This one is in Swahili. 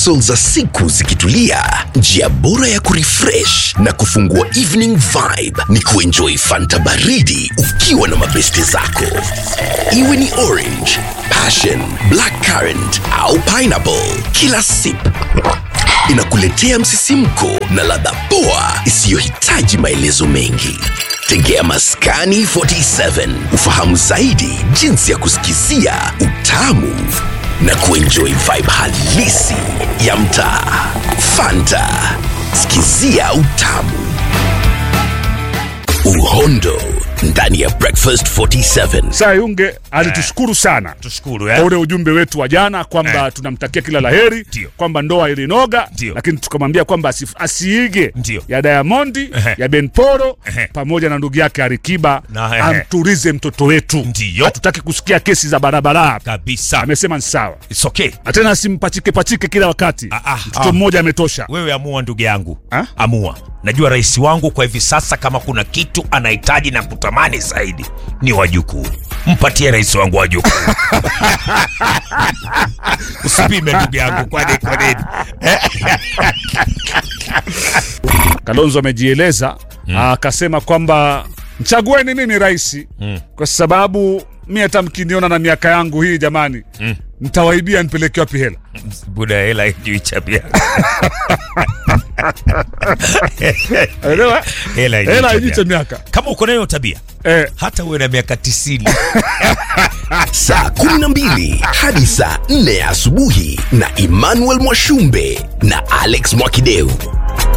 hustle za siku zikitulia, njia bora ya kurefresh na kufungua evening vibe ni kuenjoy fanta baridi ukiwa na mabeste zako, iwe ni orange, passion, black currant au pineapple. Kila sip inakuletea msisimko na ladha poa isiyohitaji maelezo mengi. Tegea Maskani 47 ufahamu zaidi jinsi ya kusikizia utamu na kuenjoy vibe halisi ya mtaa. Fanta, sikizia utamu. Uhondo ndani ya Breakfast 47. Sayunge alitushukuru sana tushukuru kwa eh? ule ujumbe wetu wa jana kwamba Eh. tunamtakia kila laheri Ndio. kwamba ndoa ilinoga Ndio. lakini tukamwambia kwamba asif- asiige Ndio. ya Diamondi Ehe. ya Ben Poro Ehe. pamoja na ndugu yake Alikiba Na, ehe. amturize mtoto wetu Ndio. hatutaki kusikia kesi za barabara kabisa amesema ni sawa It's okay. na tena asimpachike pachike kila wakati Ah, ah, mtoto ah. mmoja ametosha wewe amua ndugu yangu Ha? amua najua rais wangu kwa hivi sasa kama kuna kitu anahitaji na kutamani zaidi ni wajukuu mpatie rais wangu wajukuu usipime ndugu yangu kwani kwa nini Kalonzo amejieleza akasema kwamba mchagueni mimi rais kwa sababu mi hata mkiniona na miaka yangu hii jamani mtawaibia nipeleke wapi hela buda hela ijui chabia Elewa? hela haijui hela tabia. ijiche miaka kama uko nayo tabia eh, hata uwe na miaka tisini saa 12 hadi saa 4 ya asubuhi na Emmanuel Mwashumbe na Alex Mwakideu.